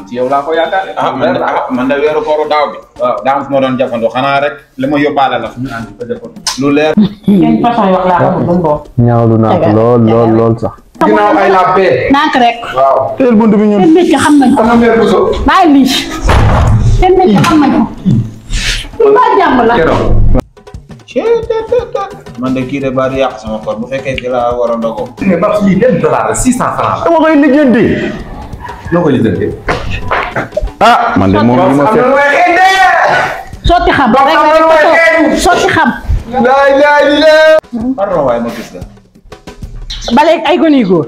ci yow laa ko yaakaar. ah man de ah man de weeru kooru daaw bi. waaw daa fu ma doon jàppandoo xanaa rek li ma yóbbaale la fu ñu ànd ko defoon lu leer. ngeen façon wax laa xamul lu mu doon. ñaawlu naa ko lool lool lool sax. ginnaaw ay la paix. nànk rek waaw. teel bunt bi ñun. seen métier xam nañ ko ana mère Bousso. bàyyi lii seen métier xam nañ ko lu ba jàmm la keroog. man de kii de baa di yàq sama koor bu fekkee ci la war a ndogoo. mais Babs lii benn dollar la six cent francs la. dama koy lijjanti. noo ko lijjantee. ah man de moom li ma am na fekk. lu may xëy de. sotti xam rek am na rek lu may ko xeeñ. sotti xam laay laay li lee. pardon waaye ma gis la. ba léegi ay gone yu góor.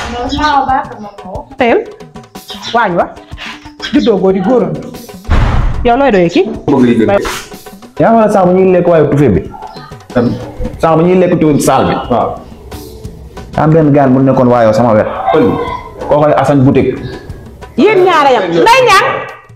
teel waañ wa juddoo góor di góoram yow looy doyee kii. bëgg lijjantee. yaa ngi sax ba ñuy lekk waaye tufe bi. sax ba ñuy lekk ci saal bi. waaw. am benn gaan bu nekkoon waayoo sama wet. pël koo koy Assane boutique. yéen ñaara yam nday ñaan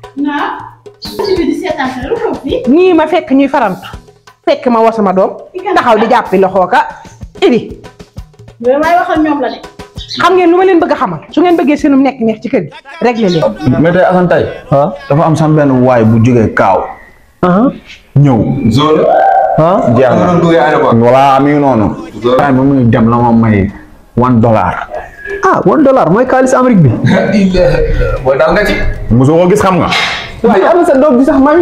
nii ma fekk ñuy farantu fekk ma woo sama doom taxaw di jàppi loxoo ka ibi yooyu may waxal ñoom la de xam ngeen lu ma leen bëgg a xamal su ngeen bëggee seenum nekk neex ci kër gi réglé leen mais tey Assane tey. dafa am sama benn waay bu jógee Kaaw. ñëw. zone. ah jeex am na na. lu duggee aéroport. voilà mi ngi noonu. Zoro. waaye ba muy dem la ma may one dollar. ah one dollar mooy xaalis Amérique bi. booy daw nga ci. mosoo ko gis xam nga. waaye am na sa doom bi sax may.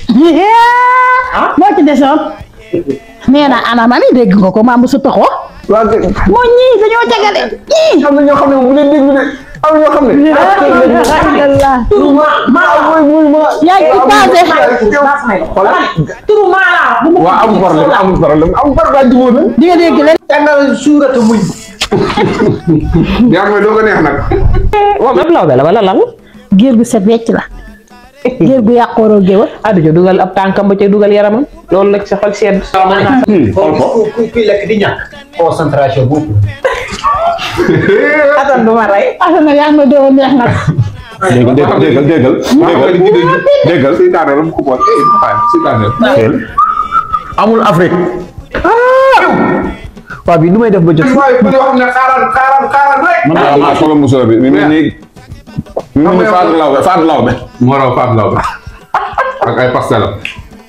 moo ci desoon nee na ana mami dégg nga ko maam bu su toxoo waa kay moo ñii dañoo tegale ñii am na ñoo xam ne bu leen déglu de am na ñoo xam ne. alhamdulillah yaa ngi ci passé turu maanaam bu mu waaw amul problème amul problème amul problème jubóo na. di nga dégg leen jàngal suurata muñ. yaa ngi may doo ko neex nag. moom ab lawbe la wala lan géer gu set wecc la géer gu yàqooroo géwal addu ca dugal ab tànkam ba ca dugal yaramam loolu la ci sa xol sedd kii xool ko. kuy kuy lekk di ñàkk concentration boobu atan du ma rey asana yaa ngi may doo neex nag déggal déggal déggal déggal. déggal déggal. Seytaane la mu ko boole. eh Faye seytaane la. teel. amul Afrique. waa bi nu may def ba jot. waaye bu ñu wax ne xaaral xaaral xaaral rek. man daal maa soxla musóor bi mi mel ni. mi mel ni Fatou Laobé Fatou Laobé. moo raw Fatou Laobé. ak ay pastel am.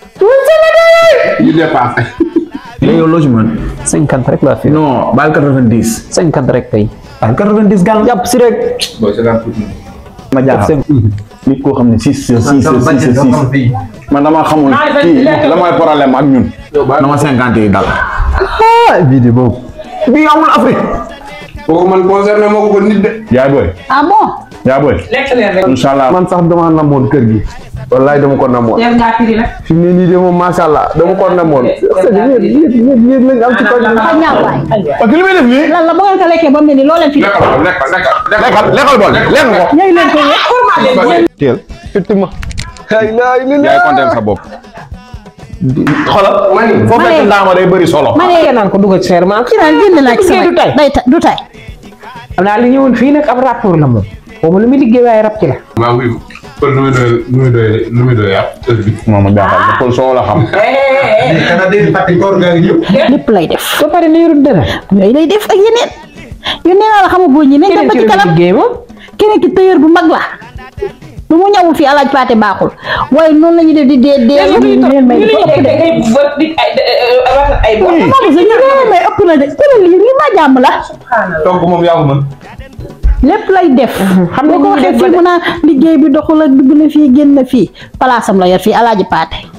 yu dépassé. léegi yow loo ci mën. cinquante rek laa fi non baal quatre-vingt-dix. cinquante rek tey baal quatre-vingt-dix gan. jàpp si rek booy seetaan tuuti. ma jaaxal. nit koo xam ne six six six six six man dama xamul kii la mooy problème ak ñun. dama cinquante yi dal. ah bii de boobu. bii amul Afrique. kooku man concerné moo ko ko nit de. yaay booy. ah bon yaa booy. lekk leen rek incha allah man sax dama namoon kër gi. wallaay dama ko namoon. teel ngaa firi nag fi mu ne nii de moom macha allah dama ko namoon. yéen yéen yéen yéen lañ am ci kaw. dafa ñaaw waay parce que li may def nii. lan la ba ngeen ko lekkee ba mu ne nii loo leen fi lekkal ko lekkal lekkal. lekkal lekkal bool lekk ko. ñëw leen ko yëpp teel effectivement. yaay kontaan sa bopp. xoolal. mani foo fekk ndaama day bëri solo. ma ne naan ko dugal ci serment ci naan génn naa ci sama du tay day ta du tay xam naa li ñëwoon fii nag ab rapport la moom xaw ma lu muy liggéey waaye rab ci la maa ngi pël nu muy doy nu muy doy nu muy doy yàpp heure bi. moom ma jaaxal ba Paul Sow la xam. xanaa dégg fàtte koor gaa ngi ñëw lépp lay def ba pare ne yorul dara yooyu lay def ak yeneen yu nee naa la xam nga góor ñi nañ dem keneen ba ci ci la kanam liggéey moom keneen ki tailleur bu mag la lu mu ñawul fii alaaj paate baaxul waaye noonu la ñuy def di dee dee leen may dafa ëpp de ay bo maa bu sa ñu leen may ëpp na de tëral lii lii maa jàmm la donc moom yaa ko mën. lépp lay def xam nga ko waxee fii mu naan liggéey bi doxul ak dugg na fii génn na fii palaasam la yor fii alaaji paate